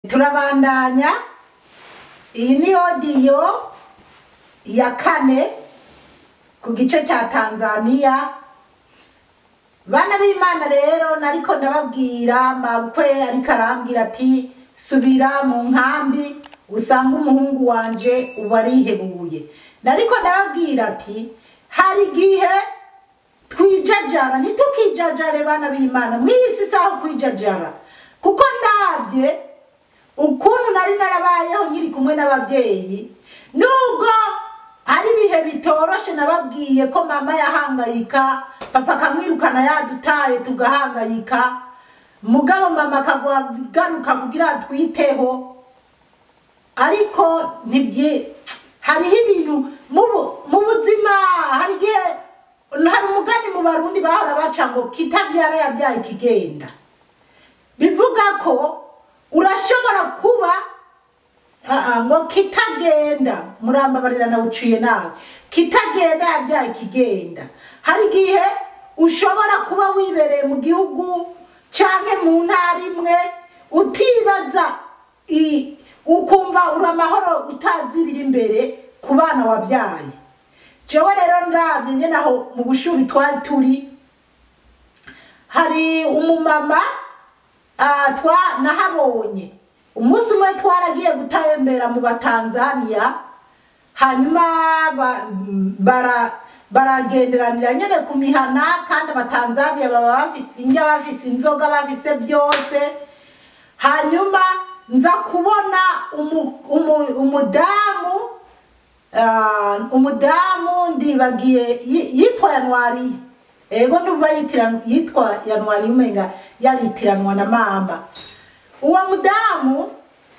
turabandanya iyi ni odiyo ya kane ku gice cya tanzaniya bana b'imana rero nariko ndababwira mabukwe ariko arambwira ati subira mu nkambi usanga umuhungu wanje ubu arihebuye nariko ndababwira ati hari igihe twijajara ntitukijajare bana b'imana mw'isi saho kwijajara kuko ndabye ukuntu nari narabayeho nkiri kumwe n'ababyeyi nubwo ari ibihe bitoroshe nababwiye ko mama yahangayika papa akamwirukana yadutaye tugahangayika mugabo mama akagaruka kugira atwiteho ariko ntibyi hariho ibintu mu bu- mu buzima hari igihe hari umugani mu barundi bahora baca ngo kitabyara yabyaye ikigenda bivuga ko urashobora kuba Aa, ngo kitagenda murambabarira nawuciye nabi kitagenda yabyaye ikigenda hari igihe ushobora kuba wibereye mu gihugu canke mu ntara imwe utibaza i- ukumva uri amahoro utazi ibiri imbere ku bana wabyaye jewe rero ndabye nyene aho mu bushuri twari turi hari umumama ah, twa nahabonye umunsi umwe twaragiye gutembera mu batanzaniya hanyuma ba- bara baragenderanira nyene ku mihana kandi abatanzaniya baba bafise indya bafise inzoga bafise byose hanyuma nza kubona umu- umu- umudamu ah, umudamu ndibagiye yi- yitwa yanwariye ego ndumva yitiran- yitwa yanwariye umenga yaritiranwa na mamba uwo mudamu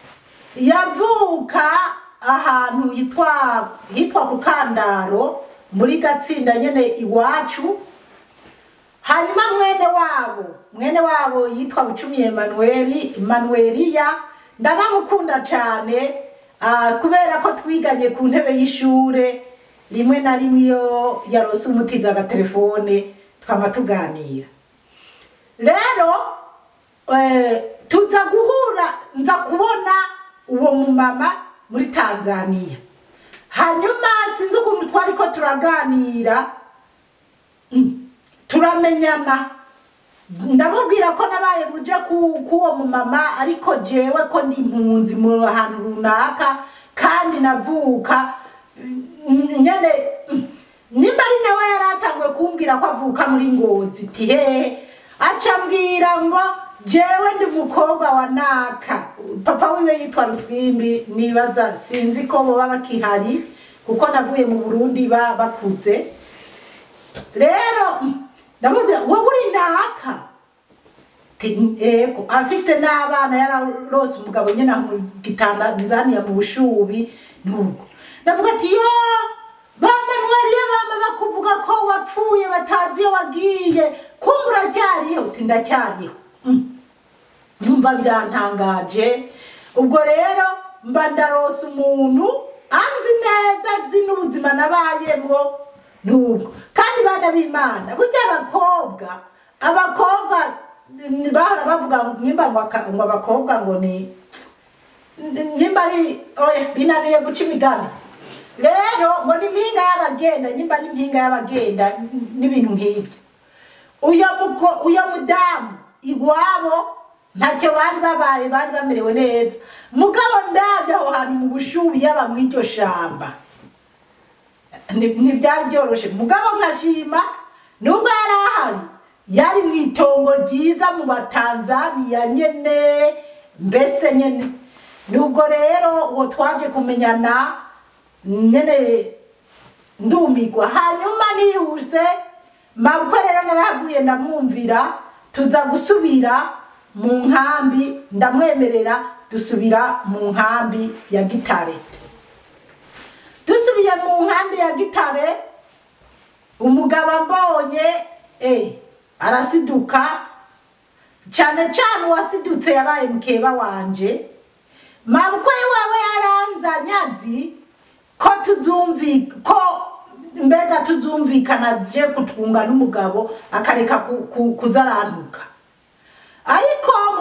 yavuka ahantu hitwa hitwa ku kandaro muri gatsinda nyene iwacu hanyuma mwene wabo mwene wabo yitwa bucumi emanueli emanueliya ndanamukunda cyane ah, kubera ko twiganye ku ntebe y'ishure rimwe na rimwe iyo yarose umutiza agatelefone twama tuganira rero eh, tuza guhura nza kubona uwo mumama muri tanzaniya hanyuma sinzi ukuntu twari ko turaganira mm, turamenyana ndamubwira ko nabaye buje ku- k'uwo mumama ariko jewe ko ndi impunzi mu hantu runaka kandi navuka mm, nyene mm, nimba ari nawe yari atanguye kumbwira ko avuka muri ngozi ti hehe aca ambwira ngo jewe ndi umukobwa wa naka papa wiwe yitwa rusimbi nibaza sinzi ko boba bakihari kuko navuye mu burundi ba- bakuze rero mm, ndamubwira wowe uri naka Ti- ego afise n'abana yararose umugabo nyene aho mu gitanzaniya mu bushubi nubwo ndavuga ati yo bamanuwariya bama bakuvuga ko wapfuye batazi iyo wagiye kumva uracyariho uti ndacyariho Mm. numva birantangaje ubwo rero mba ndarose umuntu anzi neza azi n'ubuzima nabayemwo nubwo kandi bana b'imana burya abakobwa abakobwa ni- bahora bavuga ngo nimba ngo aka- ngo abakobwa ngo ni nimba ari oya binaniye guca imigani rero ngo ni impinga y'abagenda nimba ari impinga y'abagenda n- n'ibintu nk'ibyo uyo muko- uyo mudamu iwabo ntacyo bari babaye bari bamerewe neza mugabo ndabye aho hantu mu bushubi yaba mu iryo shamba Ni- ntibyari byoroshe mugabo nkashima nubwo yari ahari yari mu itongo ryiza mu batanzaniya nyene mbese nyene nubwo rero uwo twaje kumenyana nyene ndumigwa hanyuma nihuse mabukwe rero narahavuye ndamwumvira tuza gusubira mu nkambi ndamwemerera dusubira mu nkambi ya gitare dusubiye mu nkambi ya gitare umugabo ambonye eh, arasiduka cyane cyane uwasidutse yabaye mukeba wanje mabukwe wawe yaranzanye azi ko tuzumvi ko mbega tuzumvikana je kutwunga n'umugabo akareka ku- ku- kuzarantuka ariko mu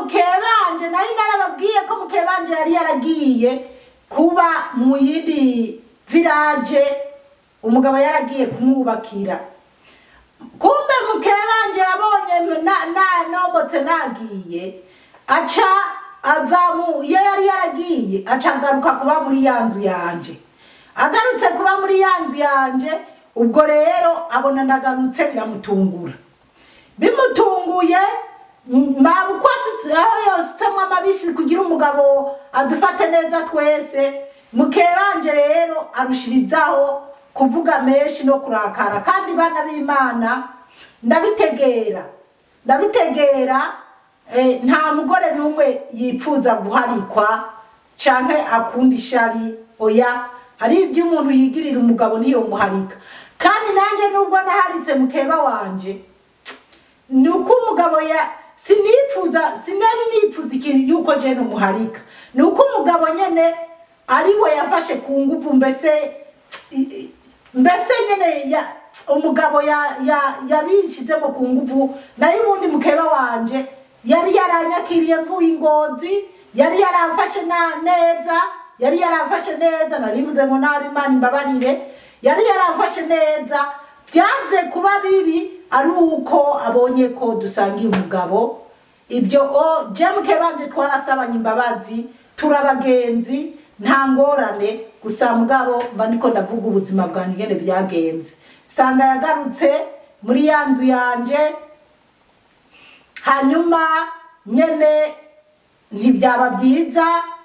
mukebanje nari narababwiye ko mukebanje yari yaragiye kuba mu yindi village umugabo yaragiye kumwubakira kumbe mukebanje yabonye na- na- nobotse nagiye aca ava mu iyo yari yaragiye aca agaruka kuba muri ya nzu yanje agarutse kuba muri ya nzu yanje ubwo rero abona ndagarutse biramutungura bimutunguye mabukwa aho yositsemo amabisi kugira umugabo adufate neza twese mukebanje rero arushirizaho kuvuga menshi no kurakara kandi bana b'imana ndabitegera ndabitegera eh, nta mugore n'umwe yipfuza guharikwa canke akunda ishari oya ari ibyo umuntu yigirira umugabo niyo muharika kandi nanjye nubwo naharitse mukeba wanje ni uko umugabo ya sinipfuza sinari nipfuza ikintu yuko jene umuharika ni uko umugabo nyene ari we yafashe ku nguvu mbese i- i- mbese nyene ya umugabo ya- ya- yabishizemo ku nguvu nayo ubundi mukeba wanje yari yaranyakiriye mvuye ingozi yari yaramfashe na- neza yari yaramfashe neza narivuze ngo nabi imana imbabarire yari yaramfashe neza byanze kuba bibi ari uko abonye ko dusangiye umugabo ibyo o jemuke banje twarasabanye imbabazi turabagenzi nta ngorane gusa mugabo mba niko ndavuga ubuzima bwanjye ngene byagenze sanga yagarutse muri ya nzu yanje hanyuma nyene ntibyaba byiza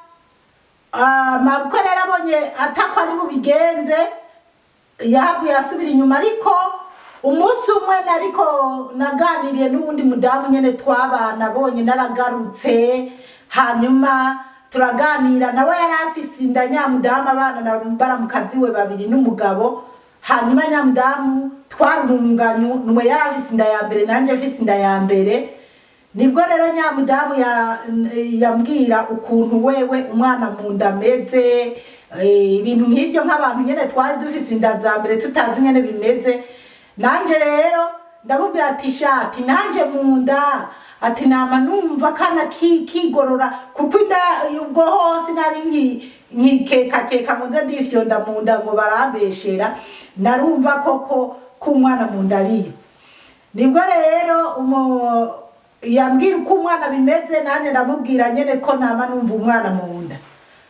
Ah, mabukwe rero abonye atako ari bubigenze yahavuye asubira inyuma ariko umunsi umwe nariko naganiriye n'uwundi mudamu nyene twabana abonye naragarutse hanyuma turaganira nawe yari afise inda nyamudamu abana na baramukazi we babiri n'umugabo hanyuma nyamudamu twarurunganye nwe yari afise inda ya mbere nanje afise inda ya mbere nibwo rero nyamudamu ya- yambwira ukuntu wewe umwana mu nda ameze eh, ibintu nk'ibyo nk'abantu nyine twari dufise inda za mbere tutazi nyine bimeze nanje rero ndamubwira ati shati nanje mu nda ati nama numva kana ki- kigorora kuko inda ubwo hose nari nki- nkikekakeka ngo nze ndifyonda mu nda ngo barambeshera narumva koko ko umwana mu nda ariyo nibwo rero umu- yambwira uko umwana bimeze nanjye ndamubwira nyine ko nama numva umwana mu nda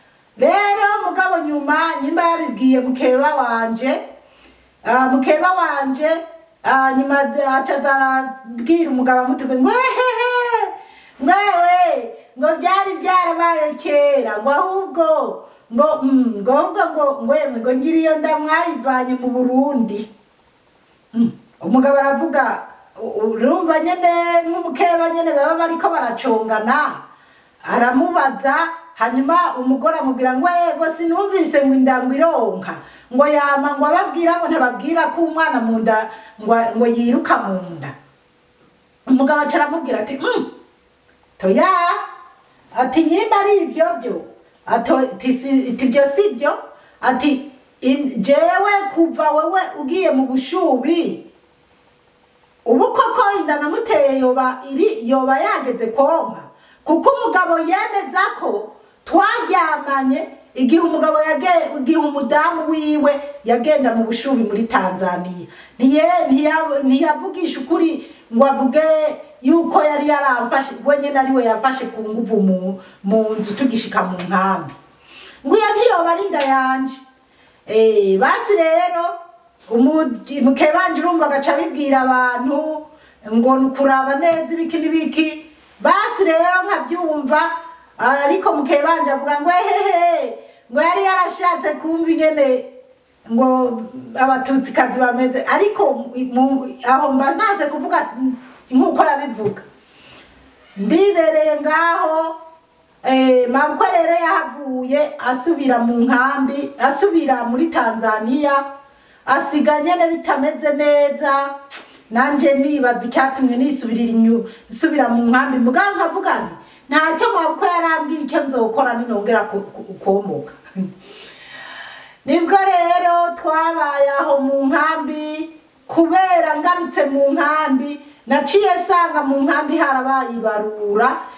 rero mugabo nyuma nyimba yabibwiye mukeba wanje ah, mukeba wanje ah, nyuma aza- aca azarabwira umugabo amutege ngo hehehe mwewe ngo byari byarabaye kera ngo ahubwo ngo mm, ngo ahubwo ngo ngo yemwe ngo ngira iyo nda mwayivanye mu burundi Mm. umugabo aravuga u- urumva nyene nk'umukeba nyene baba bariko baracongana aramubaza hanyuma umugore amubwira ngo yego sinumvise ngo indango ironka ngo yama ngo ababwira ngo ntababwira ko umwana mu nda ngo ngo yiruka mu nda umugabo aca aramubwira ati mm, toya ati nyimba ari ivyo byo ato ati si- ati ibyo si byo ati in- jewe kuva wewe ugiye mu bushubi ubu koko inda namuteye yoba iri yoba yageze konka kuko umugabo yemeza ko twaryamanye igihe umugabo yage igihe umudamu wiwe yagenda mu bushubi muri tanzaniya Ntiye- ntiya- ntiyavugisha ukuri ngo avuge yuko yari yaramfashe we nyine ari we yafashe ku nguvu mu, mu nzu tugishika mu nkambi ngo iyo ntiyoba ari inda yanje Eh, basi rero umugi- mukebanje urumva agaca abibwira abantu ngo ni ukuraba neza ibiki n'ibiki basi rero nkabyumva ariko mukebanje avuga ngo ehehe ngo yari yarashatse kumva ingene ngo abatutsikazi bameze ariko mu- aho mba ntaze kuvuga nk'uko yabivuga ndibereye ngaho Eh, mabukwe rero yahavuye asubira mu nkambi asubira muri tanzaniya asiga nyene bitameze neza nanje nibaza icyatumye nisubirira inyu nsubira mu nkambi mugabo nkavuga nti ntacyo mabukwe yarambwiye icyo nzokora ninongera ku- ku- kuomoka nibwo rero twabaye aho mu nkambi kubera ngarutse mu nkambi naciye sanga mu nkambi harabaye ibarura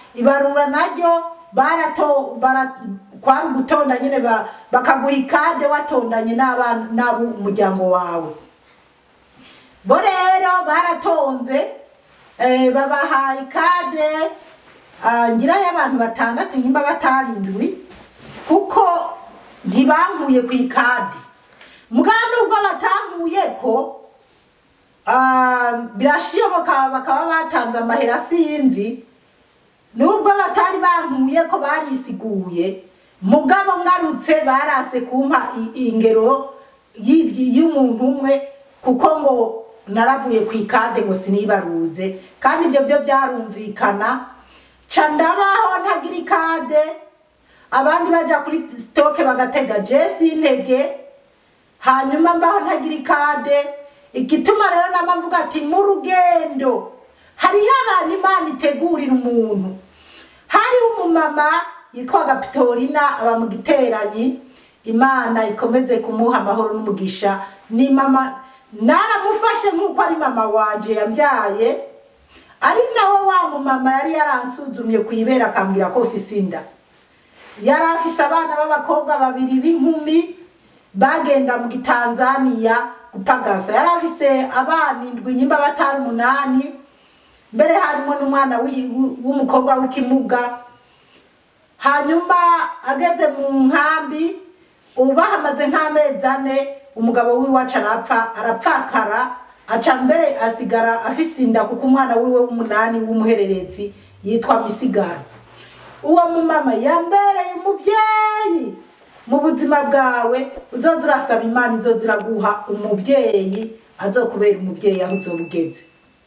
ibarura naryo barato bara kwari ugutonda nyine ba- bakaguha ikade watondanye n'abana n'abo umuryango wawe bo rero baratonze eh, babaha ikade ah, ngira y'abantu batandatu nyimba batarindwi kuko ntibankuye ku ikade mugabo nubwo batankuye ko ah, birashoboka bakaba batanze amahera sinzi nubwo batari bankuye ko barisiguye mugabo ngarutse barase kumpa i- ingero y'ibyi- y'umuntu umwe kuko ngo naravuye ku ikade ngo sinibaruze kandi ibyo byo byarumvikana ca ndabaho ntagira ikade abandi baja kuri sitoke bagatega jesi intege hanyuma mbaho ntagira ikade igituma rero nama mvuga ati mu rugendo hariho abantu imana itegurira umuntu hariho umumama yitwaga pitorina aba mu giteranyi imana ikomeze kumuha amahoro n'umugisha ni mama naramufashe nk'uko ari mama wanje yabyaye ari nawe wa mumama yari yaransuzumye ku ibere akambwira ko mfise inda yari afise abana b'abakobwa babiri b'inkumi bagenda mu gitanzaniya gupagasa yari afise abana indwi nyimba batari umunani mbere harimo n'umwana w'i- w'umukobwa w'ikimuga hanyuma ageze mu nkambi ubu bahamaze nk'amezi ane umugabo w'iwacu arapfa arapfakara aca mbere asigara afise inda kuko umwana wiwe w'umunani w'umuhererezi yitwa misigaro uwo mumama yambereye umubyeyi mu buzima bwawe uzoza urasaba imana izoza iraguha umubyeyi azokubera umubyeyi aho uzoba ugeze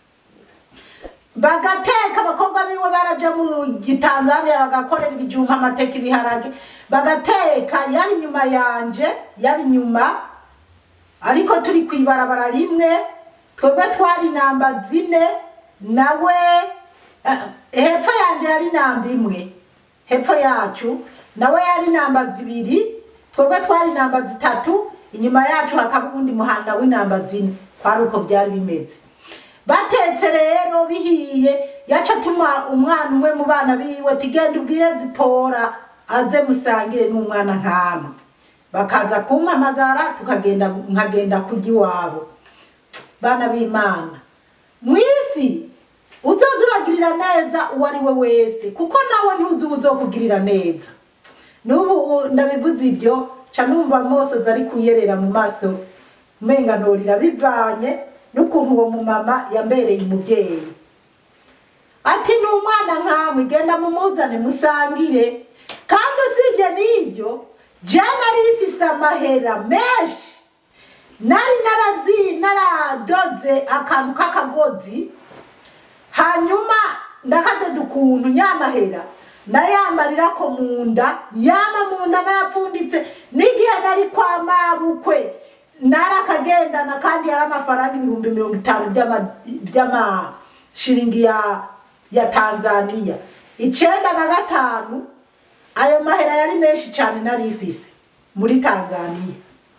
bagateka abakobwa biwe baraja mu gitanzaniya bagakorera ibijumba amateka ibiharage bagateka yaba inyuma yanje yaba inyuma ariko turi ku ibarabara rimwe twebwe twari namba zine nawe eh, hepfo yanje yari namba imwe hepfo yacu nawe yari namba zibiri twebwe twari namba zitatu inyuma yacu hakaba uwundi muhanda w'inamba zine kwari uko byari bimeze batetse rero bihiye yaca atuma umwana umwe mu bana biwe ati genda ubwire zipora aze musangire n'umwana nkama bakaza kumpamagara tukagenda nkagenda kujya iwabo bana b'imana mu isi uzoza uragirira neza uwo ari we wese kuko nawe ntuzi uba uzokugirira neza n'ubu ndabivuze ibyo ca numva amosozi ari kuyerera mu maso umenganurira bivanye n'ukuntu uwo mumama yambereye umubyeyi ati ni umwana nkamwe genda mumuzane musangire kandi usibye n'ibyo jana rifise amahera menshi nari narazi naradoze akantu k'akagozi hanyuma ndakadoda ukuntu nyamahera nayambarira ko mu nda yama mu nda narapfunditse n'igihe nari kwa mabukwe narakagendana kandi yari amafaranga ibihumbi mirongo itanu by'ama- by'amashiringi ya ya tanzaniya icenda na gatanu ayo mahera yari menshi cyane nari ifise muri tanzaniya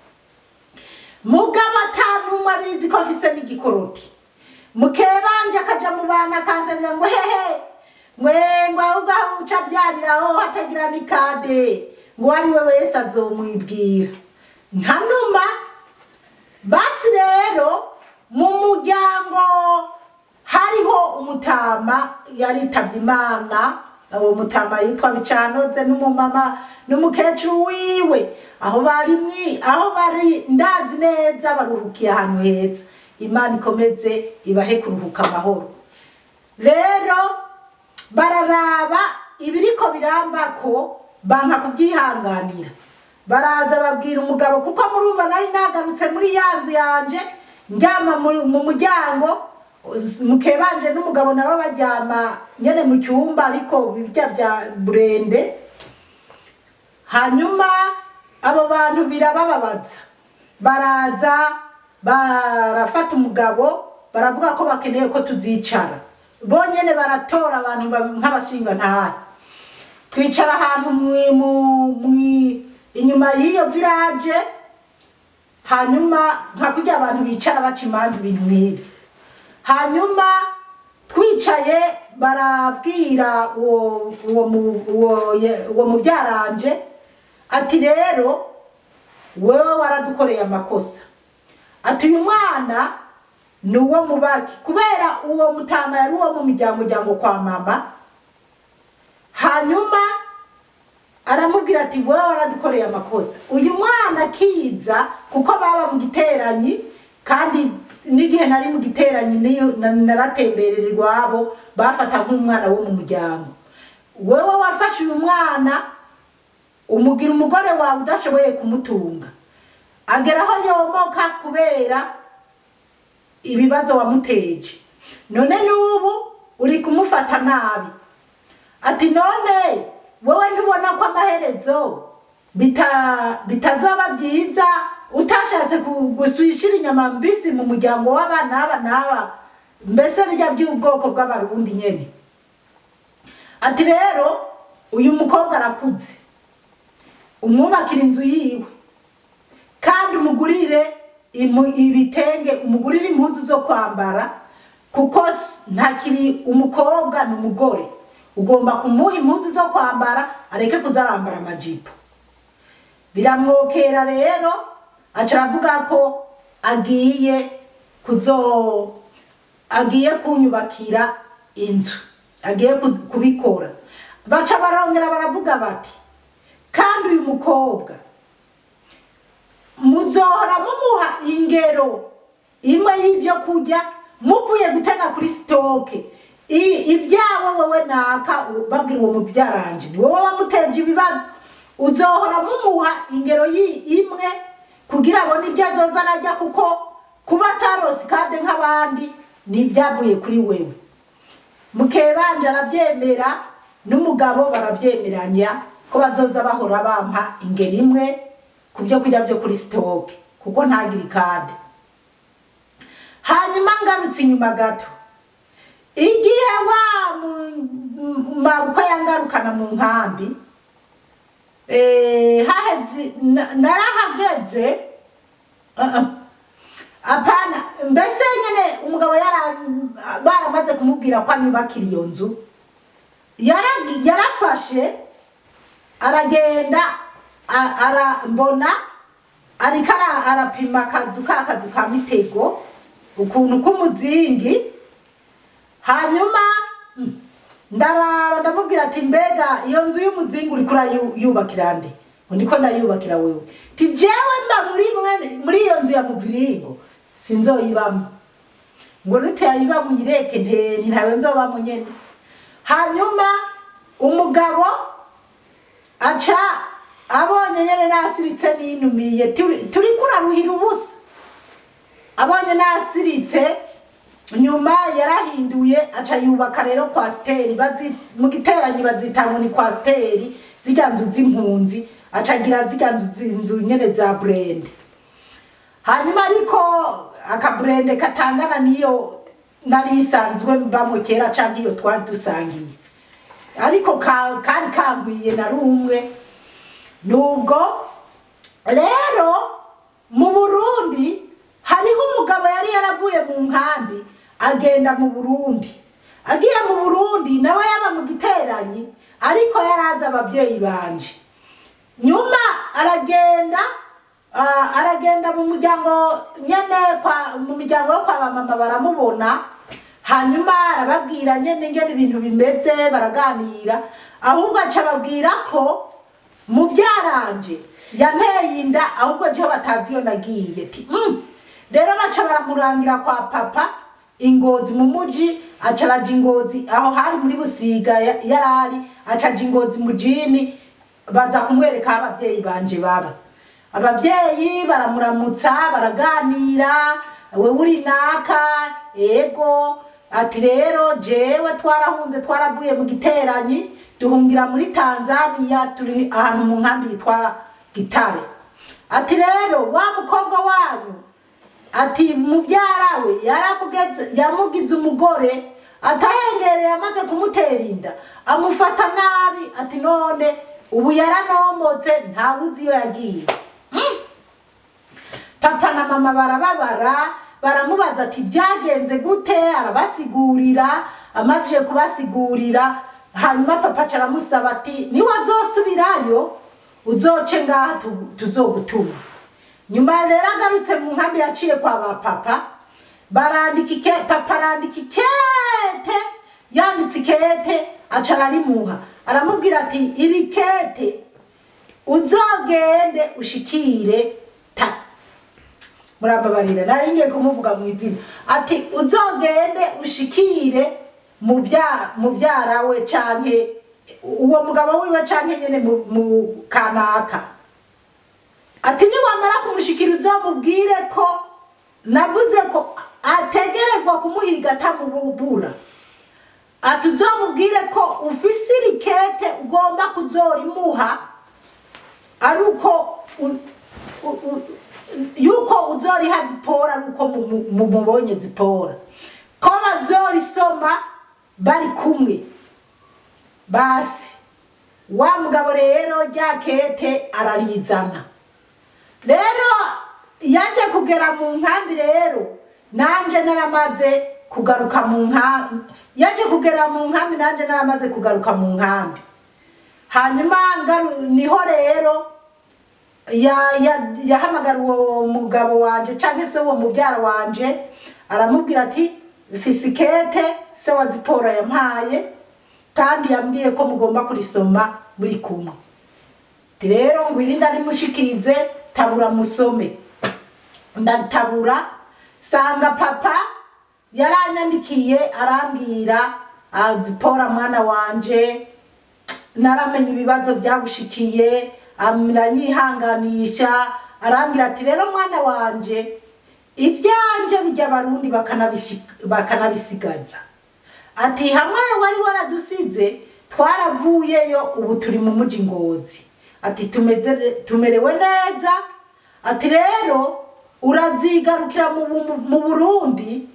mugabo atanumwe abizi ko afise n'igikoroti mukebanje akaja mu bana akansabira ngo hehe mwe ngo ahubwo aho uca abyariraho hatagira n'ikade ngo uwo ari we wese azomwibwira nka numa basi rero mu muryango hariho umutama yaritabye imana uwo mutama yitwa bicanoze n'umumama n'umukecuru wiwe aho bari mwi aho bari ndazi neza baruhukiye ahantu heza imana ikomeze ibahe kuruhuka amahoro rero bararaba ibiriko birambako banka kubyihanganira baraza babwira umugabo kuko murumva nari nagarutse muri ya nzu yanje njyama mu- mu muryango mukebanje n'umugabo nabo baryama nyene mu cyumba ariko bijya bya burende hanyuma abo bantu birabababaza baraza barafata umugabo baravuga ko bakeneye ko tuzicara bonyene baratora abantu ba- nk'abashingantahe twicara ahantu mwi- mu- mwi- inyuma y'iyo village hanyuma nka kurya abantu bicara baca imanza ibintu nk'ibi hanyuma twi bicaye barabwira uwo uwo mu- uwo ye- uwo mubyaranje ati rero wewe waradukoreye amakosa ati uyu mwana ni uwo mubaki kubera uwo mutama yari uwo mu miryango muryango kwa mama hanyuma aramubwira ati wowe waradukoreye amakosa uyu mwana akiza kuko baba mu giteranyi kandi n'igihe nari mu giteranyi niyo na- naratemberera iwabo bafata nk'umwana wo mu muryango wewe wafashe uyu mwana umugira umugore wawe udashoboye kumutunga agera aho yomoka kubera ibibazo wamuteje none n'ubu uri kumufata nabi ati none wowe ntubona ko amaherezo bita- bitazoba byiza utashatse ku- guswishira inyama mbisi mu muryango w'abana aba n'aba mbese bijya by'ubwoko bw'abarundi nyene ati rero uyu mukobwa arakuze umwubakira inzu yiwe kandi umugurire imu- ibitenge umugurire impuzu zo kwambara kuko s- ntakiri umukobwa ni umugore ugomba kumuha impuzu zo kwambara areke kuzarambara amajipo biramwokera rero aca aravuga ko agiye kuzo agiye kunyubakira inzu agiye ku- kubikora baca barongera baravuga bati kandi uyu mukobwa muzohora mumuha ingero imwe y'ibyo kurya muvuye gutega kuri sitoke I- ibyawe wowe naka u- babwira uwo mubyaranje ni wowe wamuteje ibibazo uzohora mumuha ingero yi- imwe kugira abone ibyo azoza arajya kuko kuba atarose kade nk'abandi ni ibyavuye kuri wewe mukebanje arabyemera n'umugabo barabyemeranya ko bazoza bahora bampa ingero imwe ku byo kurya byo kuri sitoke kuko ntagire ikade hanyuma ngarutse inyuma gato igihe wa mu- mabukwe yangarukana mu nkambi eh, haheze na- narahageze uh -uh. apana mbese nyine umugabo yara baramaze kumubwira ko anyubakira iyo nzu Yaragi- yarafashe aragenda a- arambona ariko ara- arapima akazu ka kazu ka mitego ukuntu k'umuzingi hanyuma mm, ndaraba ndamubwira ati mbega iyo nzu y'umuzingi uriko urayubakira nde ngo ndiko ndayubakira wewe ti jewe mba muri mwe- muri iyo nzu ya muviringo sinzoyibamo ngo nutayibamo uyireke nteni ntawe nzobamo nyene hanyuma umugabo aca abonye nyene nasiritse ninumiye turi turi kuraruhira ubusa abonye nasiritse nyuma yarahinduye aca yubaka rero kwasiteri bazi mu giteranyi bazita ngo ni kwasiteri zirya nzu z'impunzi aca agira zirya nzu zi- nyene za burende hanyuma ariko akaburende katangana n'iyo nari isanzwe mbamo kera canke iyo twari dusangiye ariko ka- kari kangwiye na rumwe nubwo rero mu burundi hariho umugabo yari yaravuye mu nkambi agenda mu burundi agiye mu burundi nawe yaba mu giteranyi ariko yarazi ababyeyi banje nyuma aragenda ah, aragenda mu muryango nyene kwa mu miryango yo kwa bamama baramubona hanyuma arababwira nyene ngene ibintu bimeze baraganira ahubwo aca ababwira ko mu byaranje yanteye inda ahubwo jeho batazi iyo nagiye ti mm. rero baca baramurangira kwa papa ingozi mu muji aca araja ingozi aho hari muri busiga ya- yarari aca aja ingozi mu jini baza kumwereka aho ababyeyi banje baba ababyeyi baramuramutsa baraganira we uri naka ego ati rero jewe twarahunze twaravuye mu giteranyi duhungira muri tanzania turi ahantu mu nkambi yitwa gitare ati rero wa mukobwa wanyu ati mubyara we yaramugeze yamugize umugore atahengereye amaze kumutera inda amufata nabi ati none ubu yaranomotse ntawe uzi iyo yagiye papa na mama barababara baramubaza ati byagenze gute arabasigurira amajije kubasigurira hanyuma papa aca aramusaba ati niwazosubirayo uzoce ngaha tu- tuzogutuma nyuma rero agarutse mu nkambi yaciye kwa ba papa barandika ike papa arandika ikete yanditse ikete aca ararimuha aramubwira ati iri kete uzogende ushikire ta murababarira nari ngiye kumuvuga mu izina ati uzogende ushikire mubya mubyara we canke uwo mugabo wiwe canke nyene mu- mu kanaka ati niwamara kumushikira uzamubwire ko navuze ko ategerezwa kumuhiga atamububura ati uzamubwire ko ufise irikete ugomba kuzorimuha ari uko u- u- u- yuko uzoriha zipora ari uko mu- mu- mumubonye zipora ko bazorisoma bari kumwe basi wa mugabo rero rya kete ararizana rero yaje kugera mu nkambi rero nanje naramaze kugaruka mu nkambi yaje kugera mu nkambi nanje naramaze kugaruka mu nkambi hanyuma ngaru- niho rero ya- ya- yahamagara uwo mugabo wanje cyangwa se uwo mubyara wanje aramubwira ati fisikete se wa ziporo yampaye kandi yambwiye ko mugomba kurisoma muri kumwe Ati rero ngwiri ndarimushikirize tabura musome ndatabura sanga papa yaranyandikiye arambwira "Ah, zipora mwana wanje naramenye ibibazo byagushikiye aranyihanganisha arambwira ati rero mwana wanje ibyanje bijya abarundi bakanabishi- bakanabisigaza ati hamwe wari waradusize twaravuyeyo ubu turi mu muji ngozi ati tumeze tumerewe neza ati rero urazigarukira mu, mu, mu burundi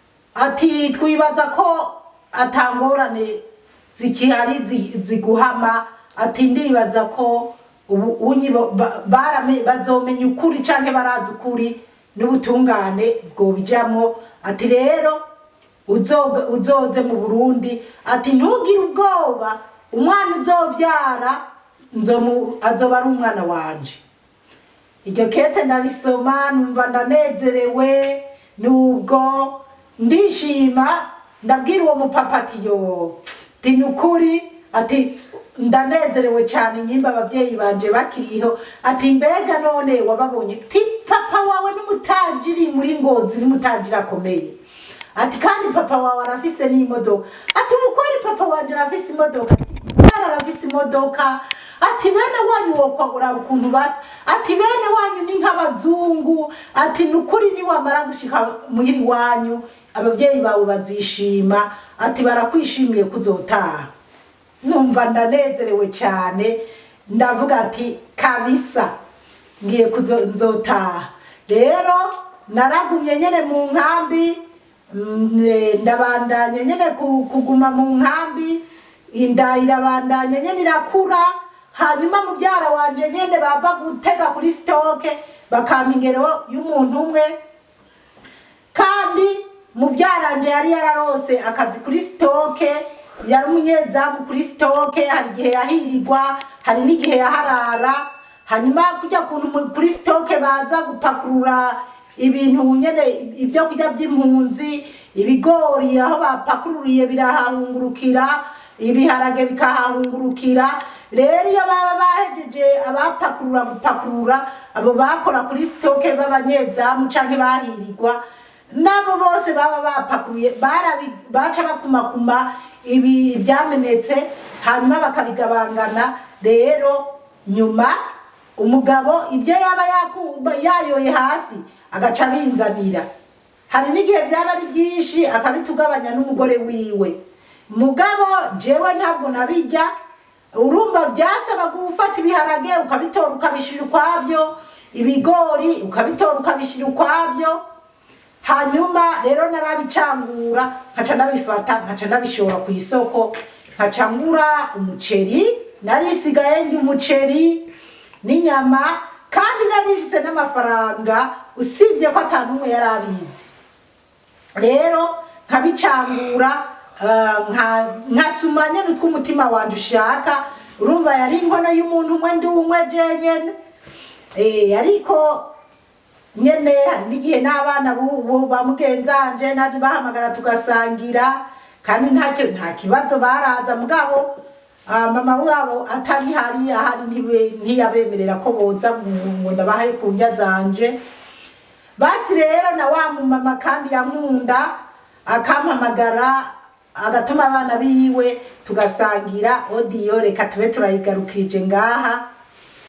ati twibaza ko atangorane zikihari zi- ziguhama ati ndibaza ko ubu unyi bo- ba- barame- bazomenya ukuri canke barazi ukuri n'ubutungane bwobijamwo ati rero uzoga- uzoze mu burundi ati ntugire ubwoba umwana uzobyara nzomu- azoba ari umwana wanje iryo kete ndarisoma numva ndanezerewe nubwo ndishima ndabwira uwo mupapa ati yo ti ni ukuri ati ndanezerewe cyane nyimba ababyeyi banje bakiriho ati mbega none wababonye ti papa wawe n'umutajiri muri ngozi n'umutajiri akomeye ati kandi papa wawe arafise n'imodoka ati umukweri papa wanje arafise imodoka kubera arafise imodoka ati bene wanyu wokwagura ukuntu basa ati bene wanyu ni nk'abazungu ati ni ukuri niwamara gushika muhiri wanyu ababyeyi bawe bazishima ati barakwishimiye kuzotaha numva ndanezerewe cyane ndavuga ati kabisa ngiye kuzo nzotaha rero naragumye nyene mu nkambi mm, eh, ndabandanya nyene ku- kuguma mu nkambi inda irabandanya nyene irakura hanyuma mubyara wanje nyene bava gutega kuri sitoke bakampa ingero y'umuntu umwe kandi mubyaranje yari yararose akazi kuri sitoke yari umunyezamu kuri sitoke hari igihe yahirirwa hari n'igihe yaharara hanyuma kujya kuntu mu- kuri sitoke baza gupakurura ibintu nyene ibyo kurya by'impunzi ibigori aho bapakururiye birahahungurukira ibiharage bikahahungurukira rero iyo baba bahejeje abapakurura gupakurura abo bakora kuri sitoke b'abanyezamu canke bahirirwa nabo bose baba bapakuye barabi- baca bakumakuma ibi byamenetse hanyuma bakabigabangana rero nyuma umugabo ibyo yaba yaku- yayoye hasi agaca abinzanira hari n'igihe byaba ari byinshi akabitugabanya n'umugore wiwe mugabo jewe ntabwo nabijya urumva byasaba gufata ibiharage ukabitora ukabishyira ukwabyo ibigori ukabitora ukabishyira ukwabyo hanyuma rero narabicangura nkaca ndabifata nkaca ndabishora ku isoko nkaca ngura umuceri narisigaye ndya umuceri n'inyama kandi narifise n'amafaranga usibye ko atanumwe yari abizi rero nkabicangura ah, nka- nkasuma nyene utw'umutima wanje ushaka urumva yari inkono y'umuntu umwe ndi umwe jenyene Eh, ariko nyene hari n'igihe n'abana bubu ba mugenzanje naje bahamagara tugasangira kandi ntacyo nta kibazo baraza mugabo ah, mama wabo atari hari ahari ntibe- ntiyabemerera ko boza ngo- ngo ndabahe ku ndya zanje basi rero na wa mumama kandi yankunda akampamagara agatuma abana biwe tugasangira odiyo reka tube turayigarukirije ngaha